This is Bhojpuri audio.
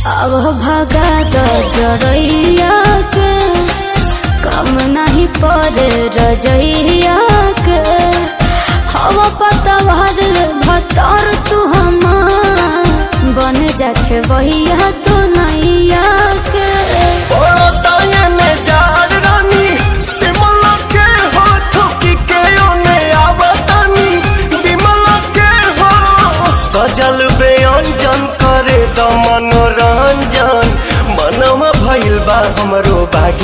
अब भगा द जरैया के कम नहीं पड़े रजैया के हवा पता भर भतर तू हमार बन जाके वहिया तू नैया के पड़तायने जार रानी सिमला के हो थुकी के ओने आवतानी बिमला के हो सजल बेअंजन करे द मनोरंजन मनवा भइल बा हमरो बागी